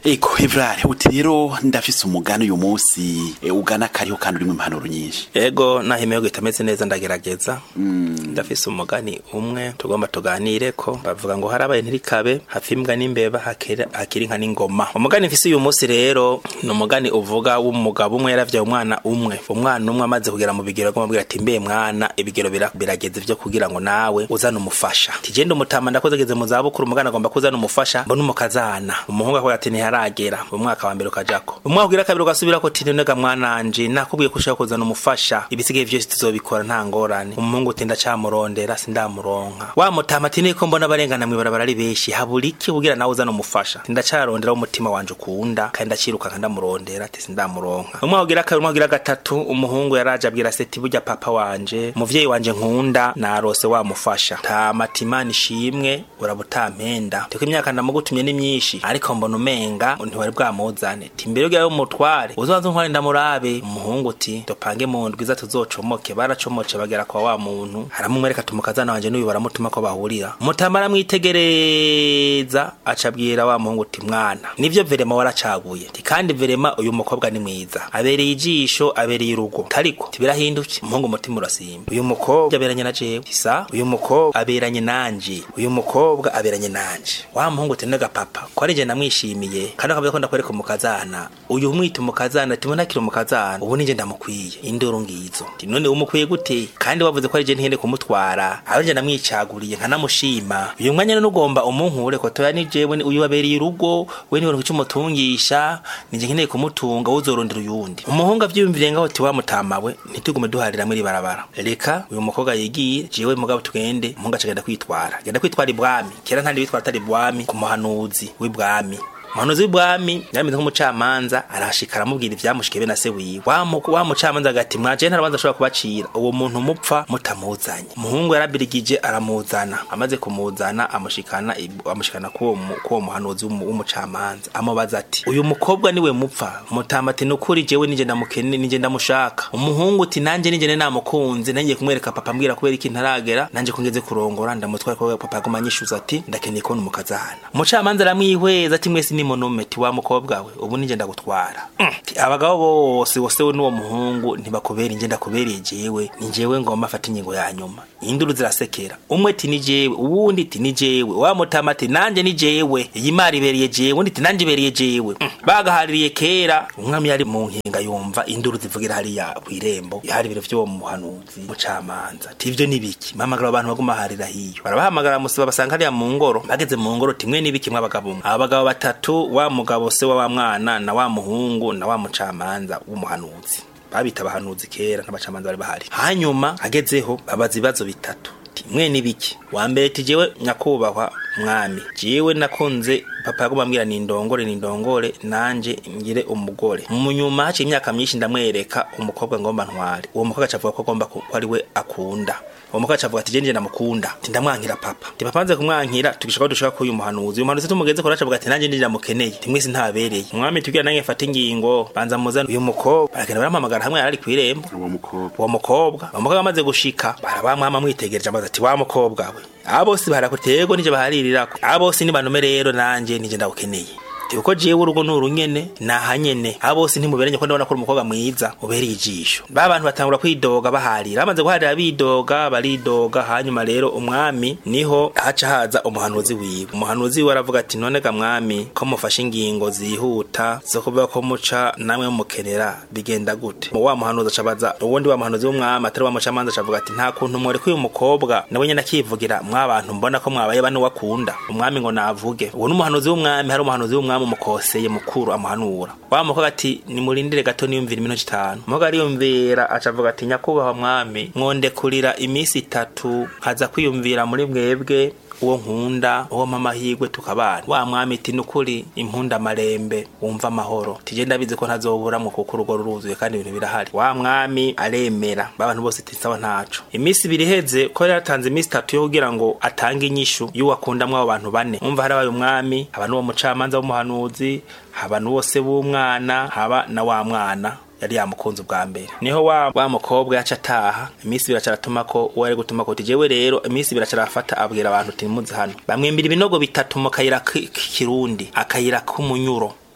eko evrare uti rero ndafise umugani uyu munsi e, ugana kariho kandi urimo impanuro nyinshi ego nahimeye ko itameze neza ndagerageza ndafise umugani umwe tugomba tuganire ko bavuga ngo harabaye ntirikabe hafi imbwa n'imbeba hakira- hakiri inka n'ingoma umugani mfise uyu munsi rero ni umugani uvuga w'umugabo umwe yaravyaye umwana umwe umwana umwe amaze kugera mu bigero agomba ati mbe mwana ibigero bira- birageze vyo kugira ngo nawe uzane umufasha tijende umutama ndakoze ageze mu zabukuru umugani agomba kuzana umufasha mbona umukazana umuhungu akavuga ati ntiharagera umwaka wa mbere ukajako umwaka ugira kabiri ugasubira ko tini nega mwananje nakubwiye ko ushaka kuzana umufasha ibisigaye vyose tuzobikora nta ngorane umuhungu uti ndacamurondera sindamuronka wa mutama ati niko mbona abarengana mwibarabara ari benshi habura iki kugira nawe uzana umufasha Ati, ndacarondera umutima wanje ukunda kandi ndaciruka ndamurondera ati sindamuronka umwaka ugira kabiri umwaka ugira gatatu umuhungu yaraje abwira seti burya papa wanje umuvyeyi wanje nkunda narose wamufasha tamatimana ishimwe urabutampenda tiko imyaka ndamugutumye ni myinshi ariko mbona umenga ntiwari bwamuzane ti mbere yo umutware uzobanza untware ndamurabe umuhungu uti dupange mu ndwi iza tuzocomoke baracomoce bagera kwa wa muntu aramumwereka tumukazana wanje n'uyu baramutuma ko bahurira mutama aramwitegereza aca abwira wa muhungu uti mwana nivyo verema waracaguye ti kandi verema uyu mukobwa ni mwiza abereye ijisho abereye urugo ariko tibirahinduke umuhungu umutima urasimba uyu mukobwa aberanye na jewe tisa uyu mukobwa aberanye nanje uyu mukobwa aberanye nanje wa muhungu uti nega papa ko ari je namwishimiye kandi akavuga ko ndakwereka umukazana uyu umwita umukazana tibona akiri umukazana ubu nije ndamukwiye induru ngizo ti none umukwiye gute kandi wavuze ko ari je ntihende kumutwara aho je namwicaguriye nkanamushima uyu mwanya none ugomba umunkure ko toya ni jewe ni- uyu wabereye urugo we niwe umutungisha nije nkeneye kumutunga uzorondera uyundi umuhungu avyiyumviriye ngaho ti wamutamawe ntitugume duharira muri barabara reka uyu mukobwa yigiye jewe mugabo tugende umuhungu acagenda kwitwara genda kwitwara ibwami kera ntandi bitwara atari ibwami ku muhanuzi w'ibwami umuhanuzi w'ibwami yarameze nk'umucamanza arashika aramubwira ivyamushike be na se wiwe wa mu- wa mucamanza agati mwaje nta rubanza ashobora kubacira uwo muntu mupfa mutamuzanye umuhungu yarabirigije aramuzana amaze kumuzana amushikana ib- amushikana kuwo mu- kuwo muhanuzi w'umu- w'umucamanza amubaza ati uyu mukobwa niwe mupfa mutama ati nukuri jewe nije ndamukene nije ndamushaka umuhungu uti nanje nije ne namukunze nanjye kumwereka papa mbwira kubera iki ntaragera nanje kungeze kurongora ndamutwara ko papa aguma anyishuza ati ndakeneye kubona umukazana umucamanza aramwihweza ati mwese ni monume ti wa mukobwa we ubu nije ndagutwara Mm. Ti, abagabo bose bose we n'uwo muhungu ntibakubera inje ndakubereye jewe ni jewe ngomba afata ingingo ya nyuma induru zirasekera umwe ti ni jewe uwundi ti ni jewe wa mutama ati nanje ni jewe iyi mari ibereye jewe undi ti nanje ibereye jewe Mm. bagahaririye kera umwami yari mu nkinga yumva induru zivugira hariya kw'irembo hari ibiro vy'uwo muhanuzi mucamanza ti ivyo ni biki mamagara abantu baguma harira hiyo barabahamagara musiba basanga hariya mu ngoro bageze mu ngoro timwe n'ibiki mw'abagabo mwe abagabo batatu wa mugabo se wa wa mwana na wa muhungu na wa mucamanza w'umuhanuzi babita abahanuzi kera n'abacamanza bari bahari hanyuma agezeho babaza ibibazo bitatu Ti, mwe n'ibiki wa mbere ti jewe nyakubahwa mwami jewe nakunze papa yaguma ambwira ni ndongore ni ndongore nanje ngire umugore mu nyuma haciye imyaka myinshi ndamwereka umukobwa ngomba ntware uwo mukobwa acavuga ko agomba ku- ko ari we akunda uwo mukobwa acavuga ati jenje ndamukunda ti ndamwankira papa ti papa nze kumwankira tugishaka ko dushaka kuyu muhanuzi uyu muhanuzi tumugeze ko acavuga ati nanje ndira mukeneye ti mwese ntabereye umwami tugira nange mfata ingingo banza muzana uyu mukobwa baragenda barampamagara hamwe yari ari kw'irembo uwo mukobwa uwo mukobwa uwo mukobwa amaze gushika barabamwama mwitegereje amaze ati wa mukobwa we aba bose barakutego nije baharirirako aba bose ni banume rero nanje nije ndawukeneye Ti uko jewe urugo ni urunyene naha nyene aba bose ntimuberanye ko ndabona ko uri umukobwa mwiza ubereye ijisho ba bantu batangura kwidoga baharira bamaze guharira bidoga baridoga hanyuma rero umwami niho haca haza umuhanuzi wiwe umuhanuzi wiwe aravuga ati none ga mwami ko mufashe ingingo zihuta zo kuvuga ko muca namwe mumukenera bigenda gute mu wa muhanuzi acabaza uwundi wa muhanuzi w'umwami atari wa mucamanza acavuga ati nta kuntu mworeka uyu mukobwa nawe nyene akivugira mwabantu mbona ko mwabaye bane wakunda umwami ngo navuge uwo n'umuhanuzi w'umwami hari umuhanuzi w'umwami umukoseye mukuru amuhanura wa mukobwa ati nimurindire gato niyumvira iminota itanu umukobwa ariyumvira acavuga ati nyakubahwa mwami mwondekurira iminsi itatu nkaza kwiyumvira muri mwebwe uwo nkunda uwo mamahirwe tukabana wa mwami iti nukuri impunda marembe wumva amahoro tije ndabizi ko ntazoburamwo kuko urugo ruruzuye kandi ibintu birahari wa mwami aremera babantu bose iti sawa ntaco iminsi ibiri iheze ko yari yatanze iminsi itatu yo kugira ngo atange inyishu y'uwakundamwo abo bantu bane umva harabaye umwami haba n'uwo mucamanza w'umuhanuzi haba n'uwose w'umwana haba na wa mwana yari yamukunze ubwa mbere niho wa, wa mukobwa yaca ataha iminsi ibiri acaratuma ko uwo ari gutuma ko jewe rero iminsi ibiri acarafata abwira abantu uti nimuze hano bamwimbira ibinogo bitatu mu kayira k- k'ikirundi akayira k'umunyuro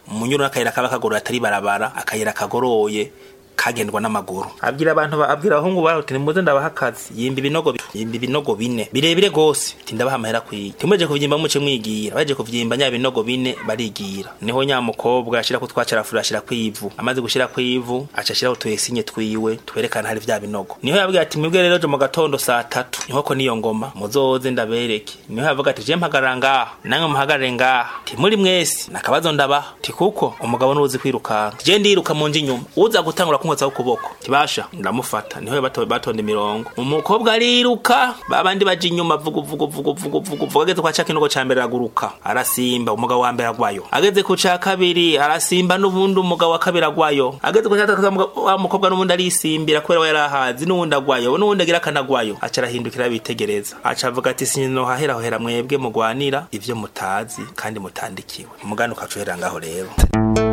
umunyuro n'akayira kaba kagoroye atari barabara akayira kagoroye kagendwa n'amaguru abwira abantu ba- abwira abahungu baho uti nimuze ndabaha akazi yimba ibinogo bi- yimba ibinogo bine birebire gose ati ndabaha amahera kwiga timuje kuvyimba muce mwigira baje kuvyimba nya binogo bine barigira niho nya mukobwa ashira ku twacarafura ashira kwivu amaze gushira kwivu aca ashira utuyesinye twiwe twerekana hari vya binogo niho yabwira ati mwebwe rero jo mu gatondo saa tatu niho ko niyo ngoma muzoze ndabereke niho yavuga ati je mpagarara ngaha namwe muhagarare ngaha ti muri mwese nakabazo ndabaha ti kuko umugabo nuzi kwirukanka je ndiruka mu nji inyuma uza gutangura kunkotsa ukuboko tibasha ndamufata niho bato batonda imirongo umukobwa ariruka babandi baje inyuma vugu vugu vugu vugu vugu vugu ageze kwa cakinogo ca mbere araguruka arasimba umugabo wa mbere agwayo ageze ku ca kabiri arasimba n'ubundi umugabo wa kabiri agwayo ageze ku ca gatatu umugabo- wa mukobwa n'ubundi arisimbira kubera we yarahazi n'uwundi agwayo n'uwundi agira akanagwayo aca arahindukira bitegereza aca avuga ati sinohahera hohera mwebwe mugwanira ivyo mutazi kandi mutandikiwe umugani ukaca uhera ngaho rero